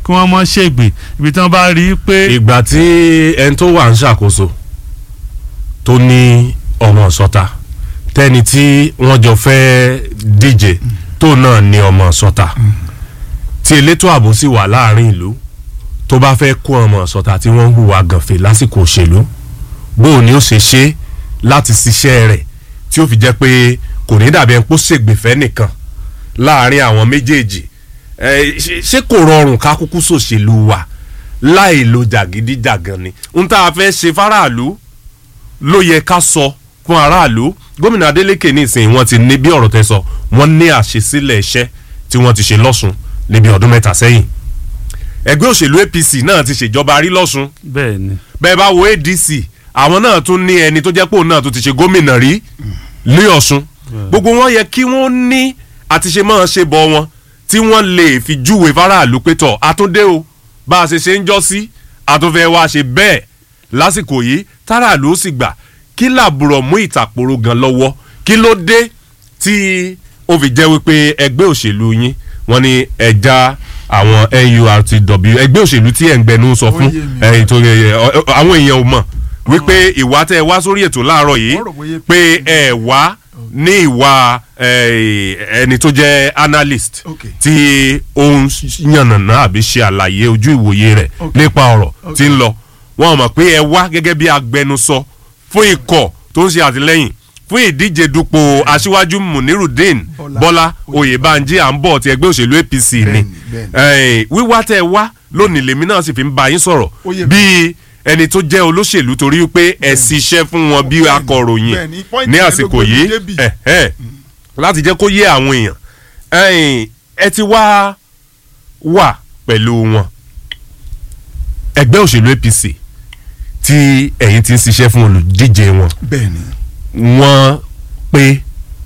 kí wọ́n mọ́ ṣègbè ibi tí wọ́n bá rí i pé ìgbà tí ẹni tó wà ń ṣàkóso tó ní ọmọ sọta tẹni tí wọ́n jọ fẹ́ díje tó náà ní ọmọ sọta tí elétò ààbò sì wà láàrin ìlú tó bá fẹ́ kó ọmọ sọta tí wọ́n ń hùwà gànfẹ́ lásìkò òṣèlú bóun ni ó ṣe ṣe láti ṣiṣẹ́ rẹ̀ tí ó fi jẹ́ pé kò ní dàbí ẹni pé ó ṣègbèfẹ́ nìkan láàrin àwọn méjèèjì ẹ, ṣe- ṣé kò rọrùn ká kúkú ṣòṣèlú wa láì lo jàgídíjàgan ni n tá a fẹ́ ṣe fáráàlú ló yẹ ká sọ fún aráàlú gómìnà Adeleke nísìnyí wọ́n ti ní bí ọ̀rọ̀ tẹ́ sọ wọ́n ní àṣesílẹ̀ iṣẹ́ tí wọ́n ti ṣe lọ́sùn níbi ọdún mẹ́ta sẹ́yìn ẹgbẹ́ òṣèlú APC náà ti ṣèjọba rí lọ́sùn bẹ́ẹ̀ ni bẹ́ẹ̀ bá wo ADC àwọn náà tún ní ẹni tó jẹ́ pé òun náà tó ti ṣe gómìnà rí ní Ọ̀ṣun gbogbo wọn yẹ kí wọ́n ní àti ṣe máa ṣe bọ̀ wọn tí wọ́n lè fi júwe faraàlú pé tọ̀ àtúndé o bá a ṣe ṣe ń jọ́ sí àtúnfẹ́ wa ṣe bẹ́ẹ̀ lásìkò yìí táràlú ó sì gbà kí làbúrò mú ìtàkùrọ̀ gan lọ́wọ́ kí ló dé tí ó fi jẹ́ wípé ẹgbẹ́ òṣèlú yín wọ́n ní ẹja àwọn NURTW ẹgbẹ́ òṣèlú tí ẹ̀ ń gbẹnu sọ fún Ó yé mi. ẹ̀yìn tó yẹ yẹ ọ- ọ- àwọn èèyàn ò mọ̀ wípé ìwà tẹ́ ẹ wá sórí ètò láàárọ̀ yìí Wọ́n rò bóyá pé ẹ wá ní ìwà eh, ẹni tó jẹ́ analyst Okay. tí ó ń yànnàná àbí ṣe àlàyé ojú ìwòye rẹ̀ Okay. nípa ọ̀rọ̀ tí ń lọ wọ́n mọ̀ pé ẹ wá gẹ́gẹ́ bí agbẹnusọ fún ikọ̀ tó ń ṣe àtìlẹ́yìn fún ìdíje dupò aṣíwájú munirudeen Bọ́lá bọ́lá oyèbánjí à ń bọ̀ ti ẹgbẹ́ òṣèlú apc ni Bẹ́ẹ̀ni, bẹ́ẹ̀ni. Eh, wíwá tẹ́ ẹ wá lónìí lèmi náà sì fi ń bá yín sọ̀rọ̀ Ó yé mi. bíi ẹni tó jẹ́ olóṣèlú torí pé ẹ ṣiṣẹ́ fún wọn bí Bẹ́ẹ̀ni, akọ̀ròyìn bẹ́ẹ̀ni, point ní yẹn ló àsìkò gbé mi yìí débì. ẹ ẹ láti jẹ́ kó yé àwọn èèyàn ẹ̀yin, ẹ ti wá wà pẹ̀lú wọn ẹgbẹ́ òṣèlú APC tí ẹ̀yin ti ń ṣiṣẹ́ fún olùdíje wọn bẹ́ẹ̀ ni wọ́n pé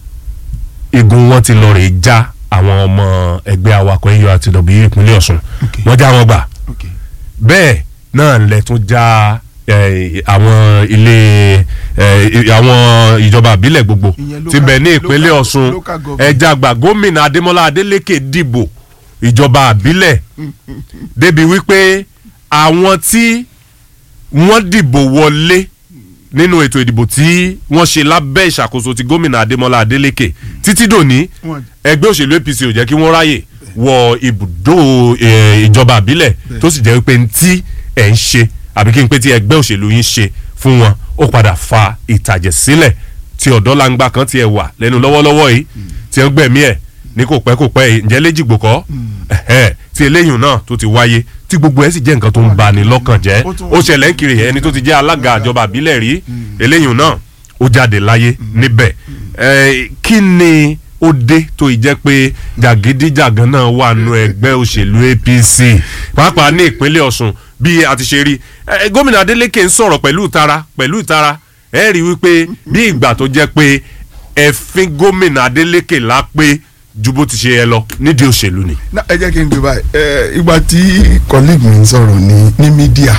igun wọn ti lọ rè já àwọn ọmọ ẹgbẹ́ awakọ̀ NURTW ìpínlẹ̀ Ọ̀ṣun Okay. wọ́n já wọn gbà ok bẹ́ẹ̀ náà lẹ tún já eh, àwọn ilé eh, àwọn ìjọba àbílẹ̀ gbogbo Ìyẹn ti local- bẹ̀ ní ìpínlẹ̀ local- Ọ̀ṣun local government. ẹja gbà gómìnà Adémọ́lá Adélékè dìbò ìjọba àbílẹ̀ débi wípé àwọn tí wọ́n dìbò wọlé nínú ètò ìdìbò tí wọ́n ṣe lábẹ́ ìṣàkóso ti gómìnà Adémọ́lá Adélékè títí dòní Wọ́n- ẹgbẹ́ òṣèlú APC ò jẹ́ kí wọ́n ráyè wọ ibùdó eh, ìjọba àbílẹ̀ tó sì jẹ́ pé tí ẹ̀ ń ṣe àbí kí n pé tí ẹgbẹ́ òṣèlú yín ṣe fún wọn ó padà fa ìtàjẹ̀ sílẹ̀ tí ọ̀dọ́langba kan tiẹ̀ wà lẹ́nu lọ́wọ́lọ́wọ́ yìí tí ẹ ń gbẹ̀mí ẹ̀ ní kò pẹ́ kò pẹ́ yìí ǹjẹ́ léjìgbò kọ́ ẹ̀hẹ́, tí eléyìí náà tó ti wáyé tí gbogbo ẹ̀ sì jẹ́ nǹkan tó ń bani lọ́kàn jẹ́ Ó tún- ó ṣẹlẹ̀ ń kiri ẹni tó ti jẹ́ alága ìjọba àbílẹ̀ rí eléyìí náà ó jáde láyé níbẹ̀ Eh, kí ni ó dé tó ì jẹ́ pé jàgídíjàgan náà wà nù ẹgbẹ́ òṣèlú APC pàápàá ní ìpínlẹ̀ Ọ̀ṣun bí a ti ṣe rí Eh, gómìnà Adeleke ń sọ̀rọ̀ pẹ̀lú ìtara pẹ̀lú ìtara ẹ rí i wípé bí ìgbà tó jẹ́ pé ẹ̀fín gómìnà Adeleke lápé ju bó ti ṣe yẹ lọ nídìí òṣèlú ni. Na, ẹ jẹ́ kí n gbé báyìí ẹ ìgbà tí colleague mi ń sọ̀rọ̀ ní ní mídíà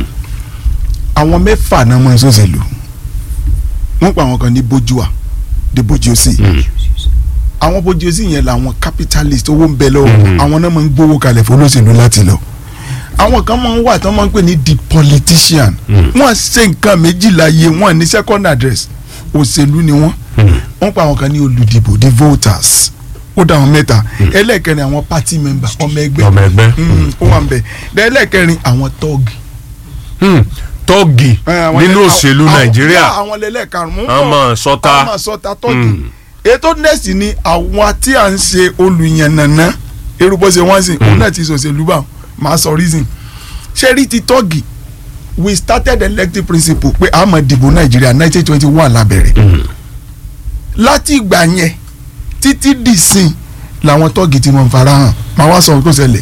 àwọn mẹ́fà náà mọ̀ ṣòṣèlú wọ́n pa àwọn kan ní bójúà dé bójú sí àwọn bójú sí yẹn làwọn capitalist owó ń bẹ lọ́wọ́ wọn. àwọn náà máa ń gbówó kalẹ̀ fún olóṣèlú láti lọ àwọn kan máa ń wà tí wọ́n máa ń pè ní the politician wọ́n ṣe nǹkan méjìlá yé wọ́n ní second address òṣèlú ni wọ́n wọ́n pa àwọn kan ní olùdìbò the voters ó dá àwọn mẹ́ta ẹlẹ́ẹ̀kẹrin àwọn party member ọmọ ẹgbẹ́ ọmọ ẹgbẹ́. Mm, ó wà ń bẹ̀ ẹlẹ́ẹ̀kẹrin àwọn tọ́ọ̀gì Hmm, tọ́ọ̀gì nínú òṣèlú Nàìjíríà àwọn lẹ́lẹ́karùn-ún Àmọ́ sọ́ta. àmọ́ sọ́ta tọ́ọ̀gì Mm. ètò nẹ́ẹ̀sì ni àwọn tí à ń ṣe olùyànnànà erúbọ ṣe wọ́n sìn òun náà ti ṣòṣèlú bá máa sọ reason ṣé rí ti tọ́ọ̀gì we started elective principle pé a máa dìbò Nàìjíríà nineteen twenty one la bẹ̀rẹ̀ láti ìgbà yẹn títí dìsìn làwọn tọ́ọ̀gì ti mọ̀ farahàn máa wá sọ ohun tó ṣẹlẹ̀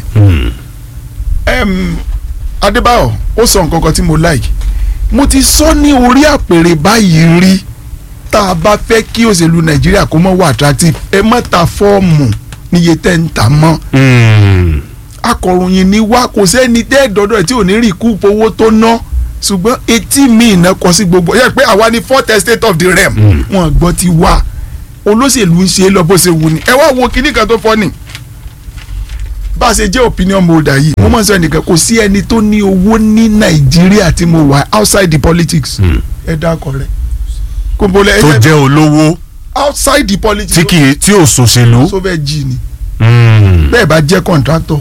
Em, Adébáyọ̀ ó sọ nǹkan kan tí mo like mo ti sọ ní orí àpèrè báyìí rí tá a bá fẹ́ kí òṣèlú Nàìjíríà kó mọ́ wà attractive ẹ má ta fọ́ọ̀mù níye tẹ́ ń tà mọ́ Hmm. akọ̀ròyìn ni wá kò sẹ́ni tẹ́ dọ́dọ̀ ẹ̀ tí ò ní rí ikú owó tó ná ṣùgbọ́n etí mi iná kọ sí gbogbo yẹ pé àwa ni fourth estate of the realm wọn gbọ́ ti wá olóṣèlú ń ṣe é lọ bó ṣe wù ní ẹ wá wo kinní kan tó fọ́ ni bá a ṣe jẹ́ opinion molder yìí mo mọ̀ sọ ẹnìkan kò sí ẹni tó ní owó ní nàìjíríà tí mo wà outside the politics ẹ dákọ̀ rẹ̀ kò bọ́lẹ̀ tó ẹ jẹ́ olówó outside the politics tí kì í tí ò ṣòṣèlú. tó fẹ́ jí ni Mm. bẹ́ẹ̀ bá jẹ́ contractor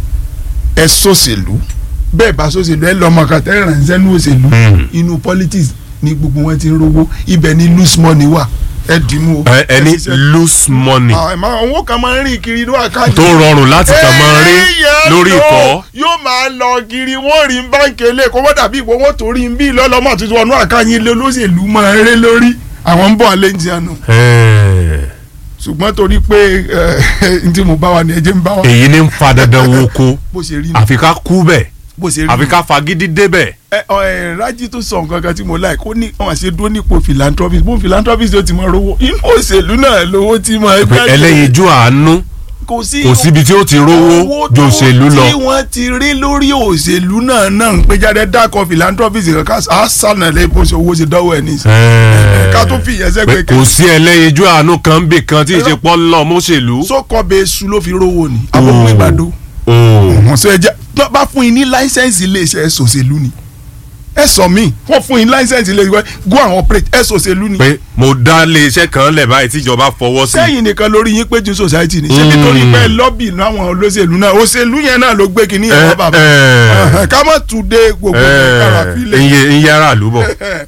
ẹ sòṣèlú bẹ́ẹ̀ bá sòṣèlú ẹ lọ́mọ kàtà ẹ ránṣẹ́ ní òṣèlú Mm. inú politics ni gbogbo wọn ti ń rówó ibẹ̀ ni loose money wà ẹ dì í mú o. Ẹ- ẹni ẹ ṣiṣẹ́. loose money àwọn ẹ̀ma owó kan máa ń rìn kiri inú àkáǹtì. tó rọrùn láti kàn máa rí Èèyàn lórí lò, ìkọ́. yóò máa lọ kiri wọ́n rí báńkì ilé kó wọ́n dàbí ìwọ wọn torí ń bí lọ́lọ́mọ tuntun ọ̀nà àkáyín ilé olóṣèlú máa ń ré lórí àwọn ń bọ̀ alẹ́ ń jẹun nù Ẹ̀, ṣùgbọ́n torí pé ẹ, n tí mo bá wa ni ẹ jẹ́ ń bá wa èyí ní ń fa dandan wo ko bó ṣe rí nù àfi ká kú bẹ̀ bó ṣe rí àfi nù. ká fagídí débẹ̀. ẹ ọ ẹ rájí tó sọ nǹkan kan tí mo láì kó ní wọn àṣẹ dúró nípò philanthropist bó philanthropist yóò ti máa rówó inú òṣèlú náà lówó tí máa pé gbájú. ẹlẹ́yinjú àánú kò sí kò síbi tí ó ti rówó owó ju òṣèlú lọ. tí wọ́n ti rí lórí òṣèlú náà náà ń pé jáde dákọ̀ philanthropist kankan á sànà lé bó ṣe owó ṣe dánwò ẹ̀ ní. Ẹ̀, ká tó fi ìyẹn pé sẹ́gbẹ̀ẹ́ kò sí ẹlẹ́yinjú àánú kan bì kan tí ìṣepọ̀ lọ mọ́ṣèlú. sókọ bẹ su ló fi rówó ni àbọ̀kùn ìgbàdo. Oh. wọ́n sọ ẹjẹ́ tó bá fún yín ní láísẹ̀nsì iléeṣẹ́ ṣòṣèlú ni ẹ sọ mí wọ́n fún yín láísẹ̀nsì iléeṣẹ́ go and operate ẹ ṣòṣèlú ni. pé mo dá iléeṣẹ́ kan lẹ̀ báyìí tíjọba fọwọ́ sí. sẹ́yìn nìkan lórí yín péjú society ni ṣé Mm. nítorí pé lọ́bì láwọn olóṣèlú náà òṣèlú yẹn náà ló gbé kínní yẹn wá bàbá ẹ ká má tún dé gbogbo kára ẹ fílẹ̀. iye iye aráàlú bọ̀.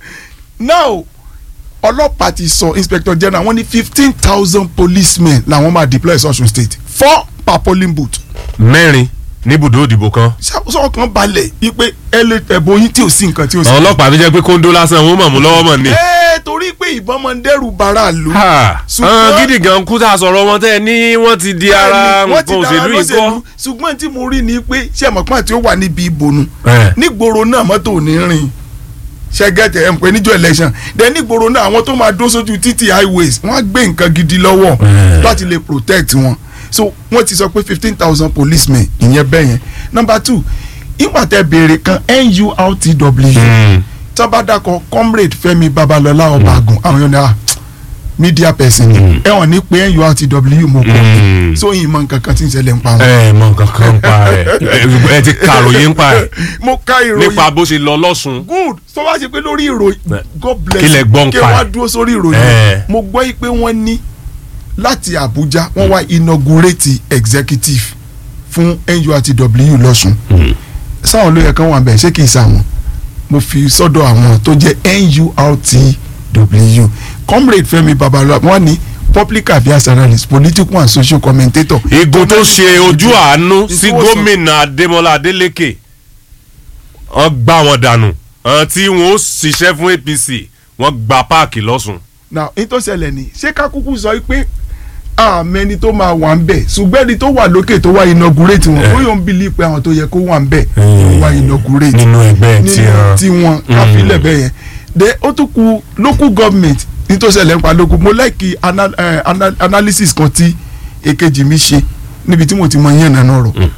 now ọlọ́pàá ti sọ inspector general wọ́n ní fifteen thousand policemen làwọn máa deploy Ọ̀ṣun state four per polling booth mẹ́rin níbùdó òdìbò kan. sọ kan balẹ̀ wípé ẹ lè ẹ̀bùn yín tí ò sí nǹkan tí ò sí. àwọn ọlọ́pàá tó jẹ́ pé kóńdó lásán wọn mọ̀ mú lọ́wọ́ mọ̀ ni. ẹ torí pé ìbọn máa ń dẹ́rù bara lò. Ha, ṣùgbọ́n- àwọn gidi gan kú tá a sọ̀rọ̀ wọn tẹ́ ẹ ní wọ́n ti di ara Bẹ́ẹ̀ni, wọ́n ti nǹkan dára òṣèlú yìí kọ́. lọ́sẹ̀lú. ṣùgbọ́n tí mo rí ni pé ṣé àmọ́pá tí ó wà níbi ìbònú Ẹ̀. nígboro náà mọ́tò ò ní rìn ṣẹ́gẹ́tẹ̀ ẹ̀ ń pè níjọ́ election then nígboro náà àwọn tó máa dó sójú títì highways wọ́n á gbé nǹkan gidi lọ́wọ́ Ẹ̀. láti lè protect wọn so wọ́n ti sọ pé fifteen thousand policemen ìyẹn bẹ́ẹ̀ yẹn number two ìgbà tẹ béèrè kan NURTW Mm. tábàdàkọ comrade Fẹ́mi Babalọlá Ọbàgùn àwọn yóò ní à media person ni ẹ wọ́n ní pé NURTW mo kọ́ Mm. so yìí mọ nǹkan kan tí ń ṣẹlẹ̀ ń pa wọn. ẹ mọ nǹkan kan ń pa ẹ ẹ ti kàròyìn ń pa ẹ mo ka ìròyìn nípa bó ṣe lọ lọ́sùn. good tó bá ṣe pé lórí ìròyìn Bẹ́ẹ̀. god bless Kí lẹ gbọ́ ń kí pa ẹ̀? wọ́n á dúró sórí ìròyìn Ẹ̀. mo gbọ́ yìí pé wọ́n ní láti Abuja wọ́n wá inaugurate executive fún NURTW lọ́sùn sáwọn olóyè kan wà bẹ́ẹ̀ ṣé kì í sáwọn mo fi sọ́dọ̀ àwọn tó jẹ́ NURTW comrade Fẹ́mi Babalọlá wọ́n ní public affairs analyst political and social commentator. igun tó ṣe ojú àánú sí Ìfowósàn- gómìnà Adémọ́lá Adélékè wọ́n gbá wọn dànù àwọn tí wọ́n ó ṣiṣẹ́ fún APC wọ́n gba páàkì lọ́sùn. now ní tó ṣẹlẹ̀ ni ṣé kákúkú sọ pé àmẹ́ni tó máa wà ń bẹ̀ ṣùgbọ́n ẹni tó wà lókè tó wà inaugurate wọn Eh. bóyá òun bìlí pé àwọn tó yẹ kó wà ń bẹ̀ Eh. ló wà inaugurate nínú ẹgbẹ́ tí nínú wọ́n. tí wọn káfílẹ̀ bẹ́ẹ̀ yẹn de ó tún ku local government ní tó ṣẹlẹ̀ ń pa local mo like ana, eh, ana, analysis kan tí èkejì mi ṣe níbi tí mo ti mọ yẹn nànà rọ̀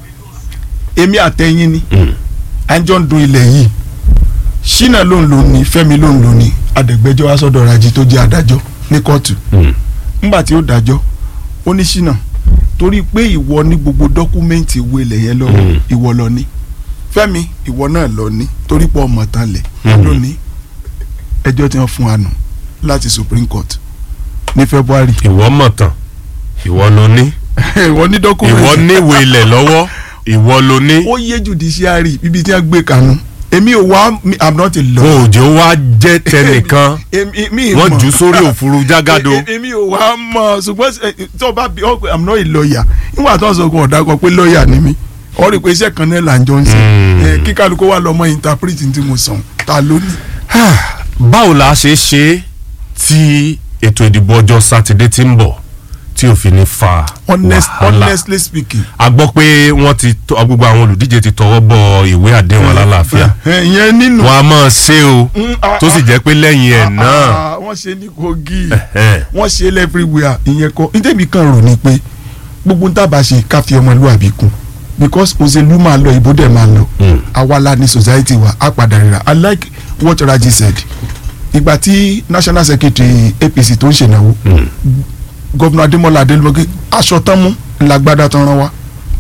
èmi àtẹ̀yìn ni à ń jọ ń dun ilẹ̀ yìí ṣínà ló ń lò ní fẹ́mi ló ń lò ní adẹ̀gbẹ́jọ́ asọ́dọ̀ rajì tó jẹ́ adájọ́ ní kóòtù ńgbà tí ó dájọ́ ó ní ṣínà torí pé ìwọ ní gbogbo dọ́kúmẹ́ǹtì ìwé ilẹ̀ yẹn lọ́wọ́ Mm. ìwọ lọ ní fẹ́mi ìwọ náà lọ ní torí pé ọmọ tán lẹ̀ Mm. lónìí ẹjọ́ tí wọ́n fún wa nù láti Supreme Court ní February ìwọ mọ̀ tán ìwọ ló ní ìwọ ní ìwọ dọ́kúmẹ́ǹtì níwèé ilẹ̀ lọ́wọ́ ìwọ ló ní. ó yé judiciary ibi tí wọ́n gbé kanu èmi ò wá mi- I'm not a lawyer. wọn ò jẹ́ wá jẹ́ tẹnìkan èmi mi wọ́n mọ̀. jù ú sórí òfurufú jágàdo. E- e- èmi ò wá mọ̀ ṣùgbọ́n ẹ, tó o bá bí ọ pé i'm not a lawyer nígbà tó ń sọ fún ọ̀dà kan pé lawyer ni mí ọ rí i pé iṣẹ́ kan náà là ń jọ ń ṣe Mm. Ẹ, kí kálukú wà lọ́mọ interpret tí mo sàn ta ló ní. báwo la ṣe ṣe tí ètò ìdìbò ọjọ́ sátidé tí ń bọ̀ tí ò fi ní fa Honest, wàhálà honestly speaking. a gbọ́ pé wọ́n ti tọ́- gbogbo àwọn olùdíje ti tọwọ́ bọ ìwé àdéhùn alálàáfíà Ẹ, ìyẹn nínú. wọn a máa ṣe o Mm, ah, tó sì ah, jẹ́ pé lẹ́yìn ẹ̀ ah, náà ah, wọ́n ṣe ní Kogi ẹ̀hẹ́n, wọ́n ṣe everywhere ìyẹn kọ́ nítorí kan rò ní pé gbogbo ń tábà ṣe ká fi ọmọlúwàbí kún because òṣèlú máa lọ ìbò dẹ̀ máa lọ Mm. àwa la ní society wa á padà rira i like what Raji said ìgbà tí national secretary APC tó ń ṣènáwó mm, gọ́vùnà Adémọ́lá Adélọ́gẹ́ aṣọ tán mú ńlágbádá tán rán wa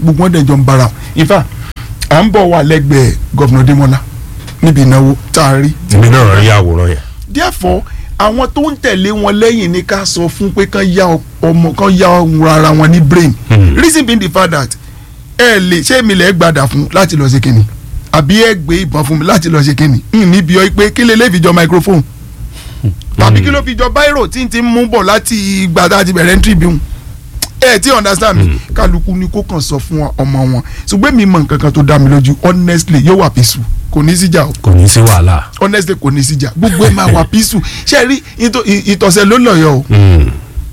gbogbo wọn dẹ̀ jọ ń bára wọn in fact à ń bọ̀ wà lẹ́gbẹ̀ẹ́ gọ́vnà Démọ́lá níbi ìnáwó tá a rí èmi náà rí àwòrán yẹn. therefore àwọn tó ń tẹ̀lé wọn lẹ́yìn ni ká sọ fún pé kán yá ọmọ kán yá ara wọn ní brain Hmm. reason being the fact that ẹ lè ṣé èmi lè gbàdà fún láti lọ ṣe kínni àbí ẹ gbé ìbọn fún mi láti lọ ṣe kínni n níbi ọ pé kí lè lè fi jọ microphone tàbí kí ló fi jọ báírò tí n ti mú bọ̀ láti ìgbà tá a ti bẹ̀rẹ̀ entry bí wọn ẹ ti understand mi kálukú ni kó kàn sọ fún ọmọ wọn ṣùgbọ́n mi mọ nǹkan kan tó dá mi lójú honestly yóò wà peaceful kò ní síjà o kò ní sí wàhálà. honestly kò ní síjà gbogbo ẹ máa wà peaceful ṣe rí ìtọ̀- ì- ìtọ̀sẹ̀ ló lọ̀yọ̀ o Hmm.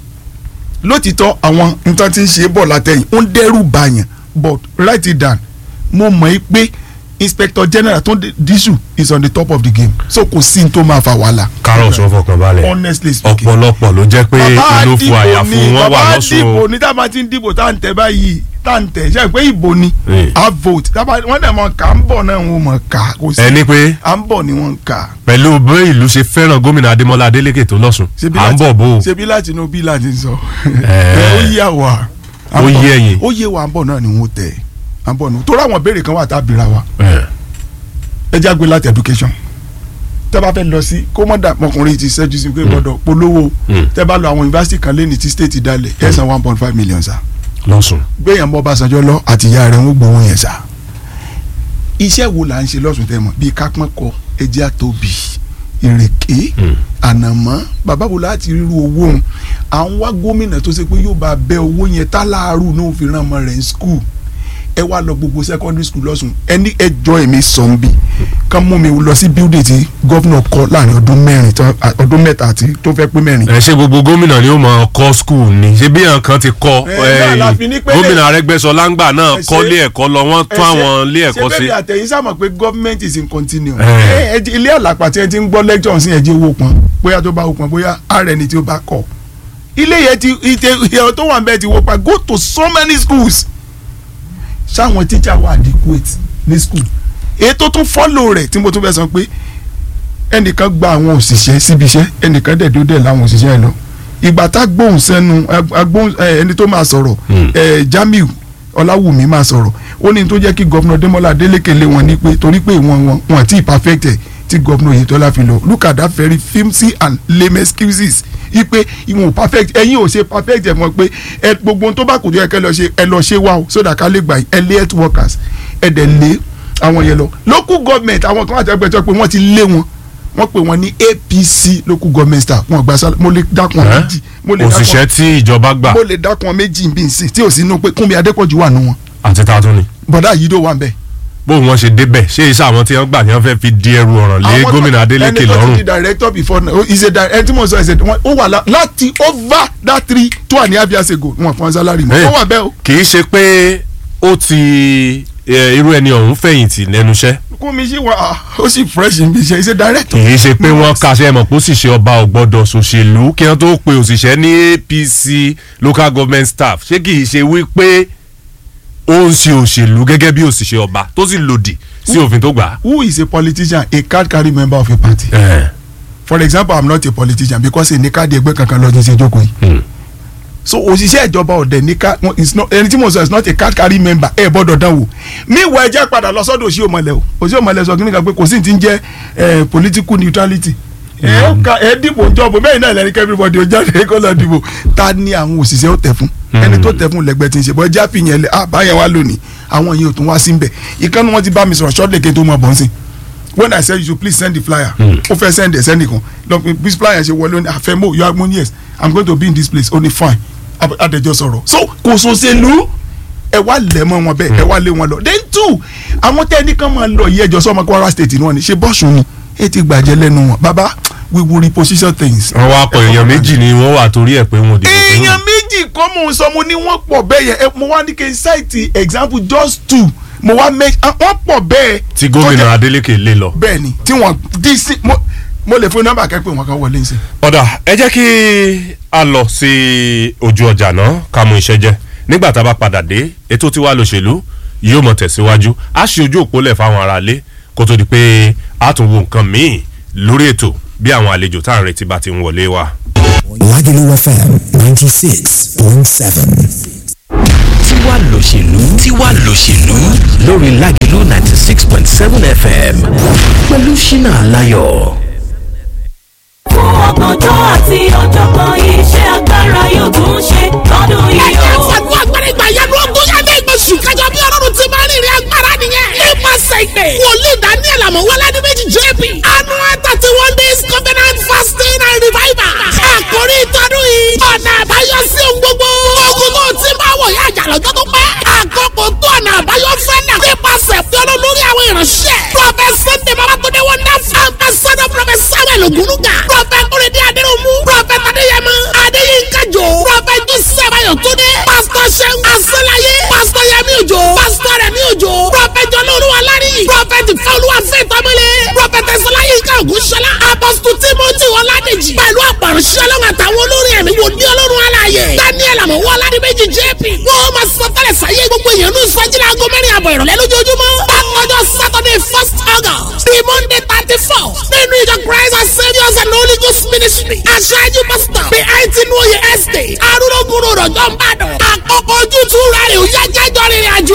lótìtọ́ àwọn nǹkan tí ń ṣe é bọ̀ látẹ̀yìn ó ń dẹ́rù bàyàn but write it down mo mọ̀ ẹ́ pé inspector general tó ń dísù is on the top of the game so kò sí ní tó máa fa wàhálà. kárọ̀ sọ fọkàn balẹ̀ honestly speaking. ọ̀pọ̀lọpọ̀ ló jẹ́ pé bàbá inú fún àyà dìbò fún ni wọn wà bàbá lọ́sùn dìbò o. ní tá a máa ti ń dìbò tá à ń tẹ̀ báyìí tá à ń tẹ̀ ṣe pé ìbò ni Eh. a vote tá a bá wọ́n dẹ̀ mọ̀ ká ń bọ̀ náà wọ́n mọ̀ ká kò sí ẹni pé à ń bọ̀ ni wọ́n ń ká. pẹ̀lú bí ìlú ṣe fẹ́ràn gómìnà Adémọ́lá Adélékè tó lọ́sùn Ṣebí à ń láti- bọ̀ bó o. ṣebí láti inú bí láti sọ Eh. ó yé àwa À ń Ó bọ̀. yé ẹ̀yin. ó yé wa à ń bọ̀ náà ni wọ́n tẹ̀ à ń bọ̀ nù torí àwọn béèrè kan wà tá a bìíra wa Eh. ẹ jágbe láti education tẹ́ bá fẹ́ lọ sí kó mọ́ dà ọkùnrin ti ṣẹ́jú sí pé gbọ́dọ̀ polówó Mm. tẹ́ bá lọ àwọn yunifásitì kan lẹ́ni tí state dalẹ̀ ẹ̀ san one point five million sa lọ́sùn. gbẹ̀yàn bọ́ Ọbásanjọ́ lọ àti ìyá rẹ̀ ń gbowó yẹn sa iṣẹ́ wo là ń ṣe lọ́sùn tẹ́ mọ̀ bíi kápẹ́kọ ẹjẹ́ àtòbí ìrèké Mm. ànàmọ́ bàbá wo láti ríru owó òun à ń wá gómìnà tó ṣe pé yóò bá bẹ owó yẹn táláàrú náà fi ràn ọmọ rẹ̀ ní skul ẹ wá lọ gbogbo secondary school lọ́sùn ẹni ẹjọ́ èmi sọ̀n bí kán mú mi lọ sí building tí gọ́vnà kọ́ láàrin ọdún mẹ́rin tán- ọdún mẹ́ta àti tó fẹ́ pé mẹ́rin. ẹ ṣe gbogbo gómìnà ni ó mọ kọ́ skul ni ṣé bí àwọn kan ti kọ́ Eh, náà la fi ní pé- gómìnà Arẹ́gbẹ́ṣọlá ńgbà náà Ẹ ṣe- kọ́ lé ẹ̀kọ́ lọ wọ́n tún àwọn ilé ẹ̀kọ́ ṣé sí. bẹ́ẹ̀ ni àtẹ̀yìn sábà pé government is in continuum. Eh. ẹ ẹ ilé àlàpà tí ẹ ti ń gbọ́ lecture sí ẹ̀jẹ̀ owó pọn bóyá tó bá wò pọn bóyá ààrẹ ni tí ó bá kọ̀. ilé yẹn ti ìtẹ ìyẹn tó wà ń bẹ́ẹ̀ ti wò pa go to so many schools. sáwọn teacher wà adequate ní school. èyí tó tún follow rẹ̀ tí mo tún fẹ́ sọ pé ẹnìkan gba àwọn òṣìṣẹ́ síbi iṣẹ́ ẹnìkan dẹ̀ dó dẹ̀ láwọn òṣìṣẹ́ yẹn lọ ìgbà tá gbóhùn sẹ́nu agbóhùn ẹ, ẹni tó máa sọ̀rọ̀ Hmm. ẹ, Jamiu Ọláwùmí máa sọ̀rọ̀ ó ní tó jẹ́ kí gọ́fúnà Démọ́lá Adélékè lé wọn ní pé torí pé ìwọ̀n wọn wọn àti perfected tí gọ́fúnà Oyètọ́lá fi lọ look at that very flimsy and lame excuses ipe ìwọ̀n perfect ẹ̀yin ò ṣe perfect ẹ̀ mọ̀ pé ẹ gbogbo ohun tó bá kù tó yẹ kẹ́ lọ ṣe ẹ lọ ṣe wá o so that ká lè gbà yín ẹ lé health workers ẹ dẹ̀ lé àwọn yẹn lọ local government àwọn kan àti ẹgbẹ́ tó pé wọ́n ti lé wọn wọ́n pè wọ́n ní APC local government staff wọn gba sálẹ̀ mo lè dákun Eh? méjì mo lè dákun òṣìṣẹ́ tí ìjọba gbà mo lè dákun méjì bí n sìn tí ò sí inú pé Kúnmi Adépọ̀jù wà nù wọn àti tààtún ni. bọ̀dá yìí dó wà ń bẹ̀. bóun wọn ṣe débẹ̀ ṣé iṣẹ́ àwọn tí wọ́n gbà ni wọ́n fẹ́ fi di ẹrù ọ̀ràn lé Àwọn gómìnà tó- Adélékè ẹni tó ti lọ́rùn. di director before now is a di ẹni tí mo sọ ẹsẹ wọn ó wà lá- láti over that three two and a half years ago wọn fún salary mọ Eh. ó wà bẹ́ẹ̀ o. kì í ṣe pé ó ti eh, irú ẹni ọ̀hún fẹ̀yìntì lẹ́nu iṣẹ́ Kúnmi sí wa ah, ó sì fresh n bí ṣe is a kì director. í ṣe pé wọ́n kàṣẹ́ mọ̀ pé òṣìṣẹ́ ọba ò gbọ́dọ̀ ṣòṣèlú kí wọ́n tó pe òṣìṣẹ́ ní APC local government staff ṣé kì í ṣe wípé ó ń ṣe òṣèlú gẹ́gẹ́ bí òṣìṣẹ́ ọba tó sì lòdì sí òfin tó gbà á. who is a politician a card carry member of a party. Eh, for example i'm not a politician because èmi káàdì ẹgbẹ́ kankan lọ́dún ṣe jókòó yìí. hmm. so òṣìṣẹ́ ìjọba ọ̀dẹ̀ ní ká wọn is not ẹni tí mo sọ is not a card carry member ẹ gbọ́dọ̀ dán wò meanwhile ẹ jẹ́ padà lọ sọ́dọ̀ òṣì òmọ̀lẹ̀ o òṣì òmọ̀lẹ̀ sọ kíni kan pé kò sí ti ń jẹ́ eh, political neutrality ẹ ó ka ẹ dìbò jọ̀bù bẹ́ẹ̀ náà lẹ́ni everybody ó jáde kó lọ dìbò ta ni àwọn òṣìṣẹ́ ó tẹ̀ fún ẹni tó tẹ̀ fún lẹ́gbẹ́ tí ń ṣe bọ́ ẹjẹ́ àfihàn ẹ̀ àbáyẹn wa lónìí àwọn yìí ò tún wá sí nbẹ̀ ìkànnì wọn ti bá mi sọ̀rọ̀ shortly kí n tó mọ̀ bọ́n sí when i said you should please send the flyer ó fẹ́ send ẹ̀ send nìkan lọ pé bí flyer ṣe wọlé ó ní àfẹ́mọ́ you are mo yes i'm going to be in this place ó ní fine Ab- adẹjọ sọ̀rọ̀ so kò sòṣèlú ẹ wá lẹ̀ mọ́ wọn bẹ́ẹ̀ ẹ wá lé wọn lọ then two àwọn tẹ́ni kan máa lọ yí ẹjọ́ sọ́mọ Kwara state ni wọ́n ní ṣe bọ́ọ̀sùn ni ẹ ti gbàjẹ́ lẹ́nu wọn baba we will reposition things. wọ́n wá pọ̀ èèyàn méjì ni wọ́n wà torí ẹ̀ pé wọn ò dìbò fún èèyàn wọn. méjì kọ́ mò ń sọ mo ní wọ́n pọ̀ bẹ́ẹ̀ yẹn ẹ, mo wá ní kí n cite example just two mo wá make ah, wọ́n pọ̀ bẹ́ẹ̀. tí tó gómìnà jẹ́- Adélékè lé lọ. bẹ́ẹ̀ ni tí wọ́n dí sí mo mo lè fún nọ́mbà kẹ́pẹ́ wọn kan wọlé ń sè. ọ̀dà ẹ jẹ́ kí a lọ sí ojú ọjà náà ká mú iṣẹ́ jẹ́ nígbà tá a bá padà dé ètò tí wàá lòṣèlú yóò mọ̀ tẹ̀síwájú a ṣe ojú òpólẹ̀ fáwọn aráalé kó tó di pé a tún wo nǹkan míì lórí ètò bí àwọn àlejò tá à ń retí bá ti ń wọlé wá. Lagelu FM 96.7. Tiwa tiwa lòṣèlú tiwa lòṣèlú lórí lágẹ̀lú ninety six point seven fm pẹ̀lú ṣínà aláyọ̀. fún ọgbọ̀njọ́ àti ọ̀jọ̀gbọ́n iṣẹ́ agbára yóò tún ṣe lọ́dún yìí ẹ̀jẹ̀ o. fàdúrà agbára ìgbà yanu ogún yàtọ̀ ìgbésù kájọ bí ọlọ́run ti máa ń rìnrìn agbára nìyẹn. nípasẹ̀ ìpè wòlíì daniel amọ̀wọ́lá ní méjì jp annual thirty one days covenant fasting and revival. àkórí ìtọ́dún yìí ọ̀nà àbáyọ sí ohun gbogbo. ogun tó ti máa wọ̀ yá àjà lọ́jọ́ tó pẹ́. àkókò tó ọ̀nà àbáyọ fẹ́ nà. nípasẹ̀ fi ọlọ́run lórí àwọn ìránṣẹ́. prophet sunday babatunde wonderful ambassador prophet samuel ogunuga. prophet kúrẹ́dẹ́ adéròmù. prophet adéyẹmọ adéyínká jò. prophet joseph ayọ̀túndé. pastor sẹ́gun asọ́láyé. pastor yẹmi òjò. pastor rẹmi òjò. prophet jọlọ́ọ̀lùwà lárí. prophet fọlùwà fẹ́tọ́mọlẹ̀. prophet ẹ̀sọ́láyínká ògúnṣọlá. apostle timothy ọládèjì. pẹ̀lú àpàrọ̀ṣẹ́ ọlọ́run àtàwọn olórin ẹ̀mí wò ní ọlọ́run aláàyè. daniel àmọ̀wọ́ aládìméjì jp. wọ́n máa sọ tẹ́lẹ̀ sáyé gbogbo èèyàn ní ìsọjílẹ̀ aago mẹ́rin àbọ̀ ìrọ̀lẹ́ lójoojúmọ́. bákanjọ́ saturday first august the monday thirty four nínú ìjọ christ and saviours and holy ghost ministry. aṣáájú pastor bí àìtí nuoye estate arúgbó rọ̀jọ́ ń bàdàn. àkókò ojútùú rẹ̀ ò yá jẹ́jọ́ rìnrìn àjò